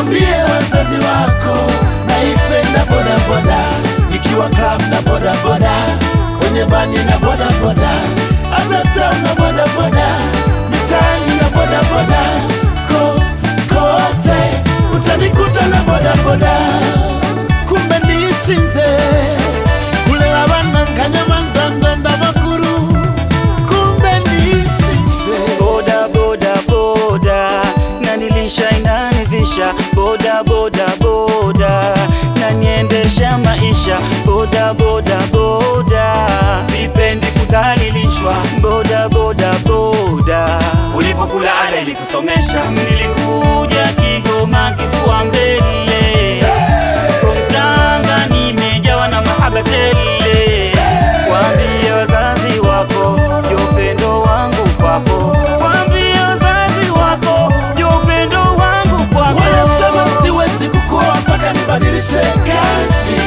wambie wazazi wako naipenda bodaboda, nikiwa club na bodaboda, kwenye bani na bodaboda, hata town na bodaboda, mitaani na bodaboda, ko kote utanikuta na bodaboda. Kumbe nishinze kulela bana nkanyamanza ndonda makuru, kumbe nishinze boda boda boda nanilisha inanivisha boda boda boda naniendesha maisha boda boda boda sipendi kudhalilishwa boda boda boda ulipokula ada ilikusomesha nilikuja Kigoma kifua mbele from Tanga nimejawa na mahaba tele Waambie wazazi wako ndio upendo wangu kwako, waambie wazazi wako ndio upendo wangu kwako. Wanasema siwezi kukua mpaka nibadilishe kazi.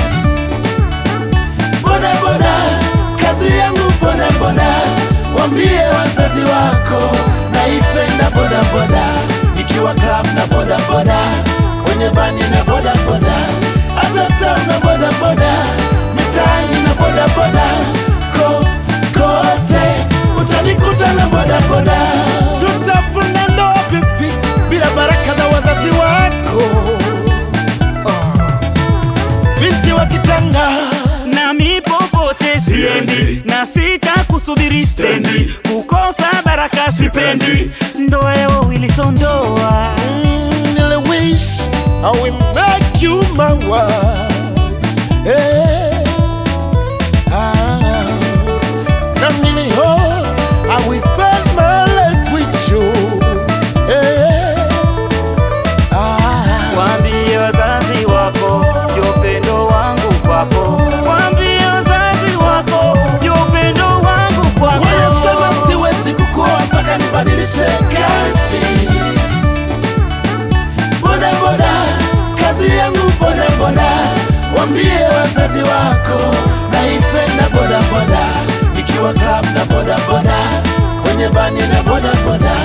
Boda boda, kazi yangu boda boda. Wambie wazazi wako naipenda boda boda, nikiwa club na boda boda, kwenye bani na boda boda, hata town na boda boda, mitaani na boda boda, ko kote utanikuta na boda boda. Tutafunga ndoa vipi bila baraka za wazazi wako? Binti wa Kitanga Nami popote siendi na sita kusubiri stendi, kukosa baraka sipendi, ndoa ya Wilson ndoa Mm, Nile wish I will make you my wife. Hey. Ah. Na nili hope I will spend my life with you. Hey. Ah. Waambie wazazi wako ndio upendo wangu kwako, waambie wazazi wako ndio upendo wangu kwako. Wanasema siwezi kukua mpaka nibadilishe kazi. Boda boda, kazi yangu boda boda. Wambie wazazi wako naipenda boda boda, nikiwa club na boda boda, kwenye bani na boda boda,